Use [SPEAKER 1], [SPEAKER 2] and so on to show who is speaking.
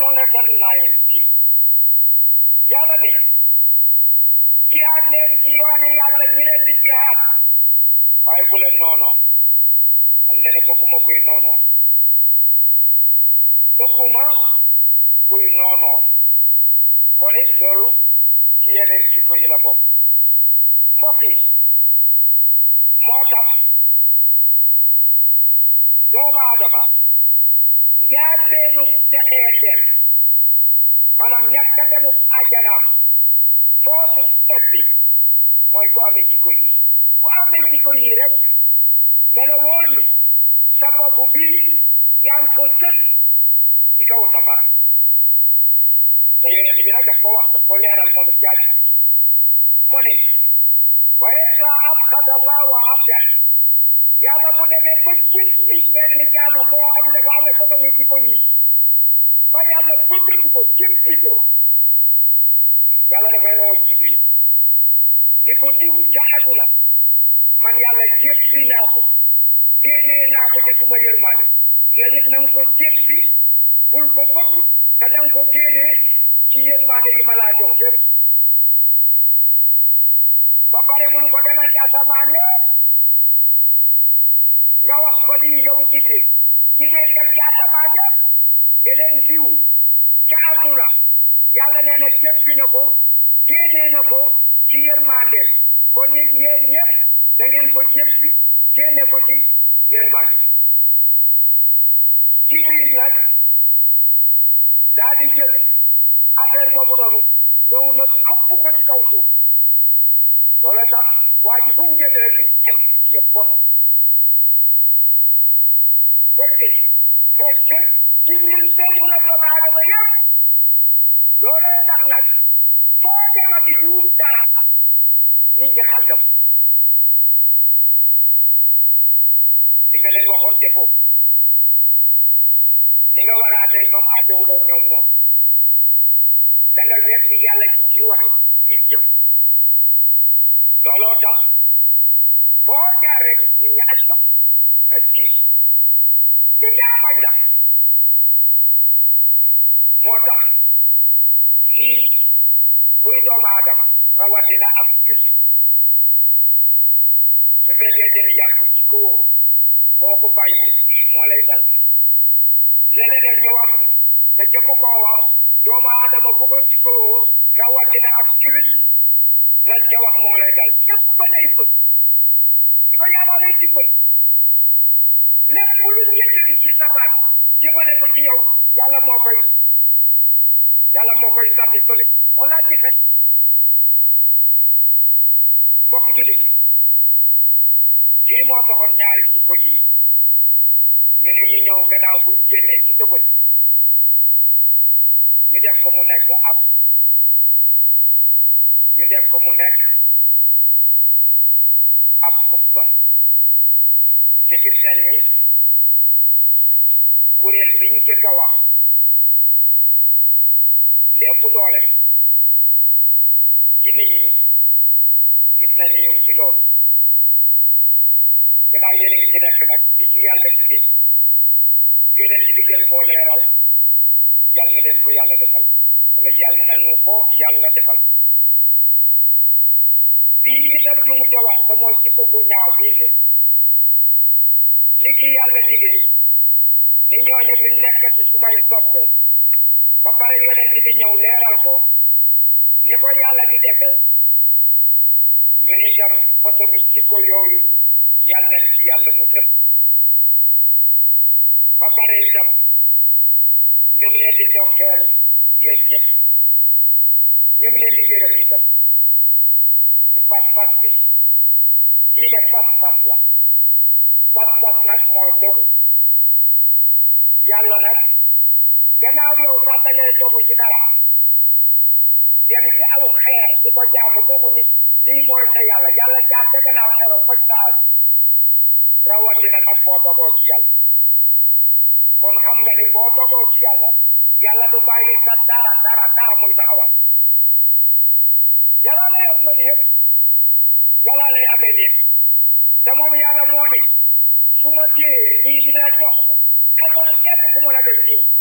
[SPEAKER 1] sanatan ninety yàlla ne jihaad leen ci yooni yàlla ñi leen di jihaad waaye bu leen noonoo al ne bëgguma kuy noonoo bëgguma kuy noonoo kon it loolu ci yeneen jikko yi la bokk mbokk yi moo tax doomu aadama njaal beenu texeeteem maanaam ñàkk a demu àjjanaam foofu teppi mooy ku amee jikko yi ku amee jikko yi rek ne la wóor ni sa bopp bi yaa ngi ko sët ci kaw safara te yonent bi nag daf ko wax daf ko leeral moom jaadi bi mu ne wa isa abxada allahu abdan yàlla bu demee ba jéppi benn jaama boo xam ne dafa amee façon jikko yi ba yàlla bëgg ko jéppi ko yàlla dafay oo jibril ni ko diw ca àdduna man yàlla jéppi naa ko génnee naa ko ci suma yërmande nga nit na nga ko jéppi bul ko bëgg te da nga ko génnee ci yërmande yi ma laa jox yëpp ba pare mun ko demal ci asamaan yëpp nga wax ko lii yow jibril jigéen dem ci asamaan yëpp ne leen diw ca àdduna yàlla nee na jéppi na ko génnee na ko ci yërmandeel kon nit yéen ñëpp da ngeen ko jéppi génne ko ci yërmande jibril nag daa di jël affaire boobu noonu ñëw na xëpp ko ci kaw suuf loolu tax waa ji fu mu jëlee rek jëm yëpp bon fekk fekk jibril seetlu na doomu aadama yëpp loolee tax nag foo demati di wut dara nit ñi xàngam li nga leen waxoon te foofu ni nga war a atee ñoom atewuloo ñoom noonu da nga wet ni yàlla ci ci wax ngir jëm looloo tax foo jaar rek nit ñi askan ay kii ci jaaxañ la moo tax lii kuy doomu aadama rawatina ab julli su fekkee den yàq ci ko boo ko bàyyi lii moo lay dal leneen ñu wax te jëkk koo wax doomu aadama bu ko jikkoo rawatina ab jullit lan ca wax moo lay dal yëpp lay bëgg di ko yàlla lay dimbali lépp lu yëkkati ci sa baat jëmale ko ci yow yàlla moo koy yàlla moo koy sànni fële on a dife mbokk jullit yi lii moo taxoon ñaari jikko yi ñu ne ñu ñëw gannaaw buñ génnee ci tëbët bi ñu def ko mu nekk ab ñu def ko mu nekk ab xutba te gis nañ ni kuréel bi ñu jëkk a wax li ëpp doole ci nit ñi gis nañ ni ñu ngi ci loolu gannaaw yéen a ngi ci nekk nag di ci yàlla liggéey yeneen ci di gën koo leeral yàlla na leen ko yàlla defal wala yàlla nañu ko yàlla defal bii itam bi mu ca wax te mooy jikko bu ñaaw bii ne li ci yàlla liggéey ni ñooñu fi nekkati su may soppe ba pare yeneen di ñëw leeral ko ni ko yàlla di defe ñu ni tam façon jikko yooyu yàlla nañ ci yàlla musal ba pare itam ñu ngi leen di dokkeel yéen ñëpp ñu ngi leen di gërëm itam ci pas-pas bi diine pas-pas la pas-pas nag mooy dogu yàlla nag gannaaw yow sax da ngay dogu ci dara dem ci aw xeer di ko jaamu dogu ni lii mooy sa yàlla yàlla jaar ca gannaaw xeer faj sa aadu rawatina nag boo dogoo ci yàlla kon xam nga ni boo dogoo ci yàlla yàlla du bàyyi sa dara dara dara muy taxawal yàlla lay ëpp na yëpp yàlla lay amee lépp te moom yàlla moo ni su ma téye nii dina jox xamul kenn ku mën a def nii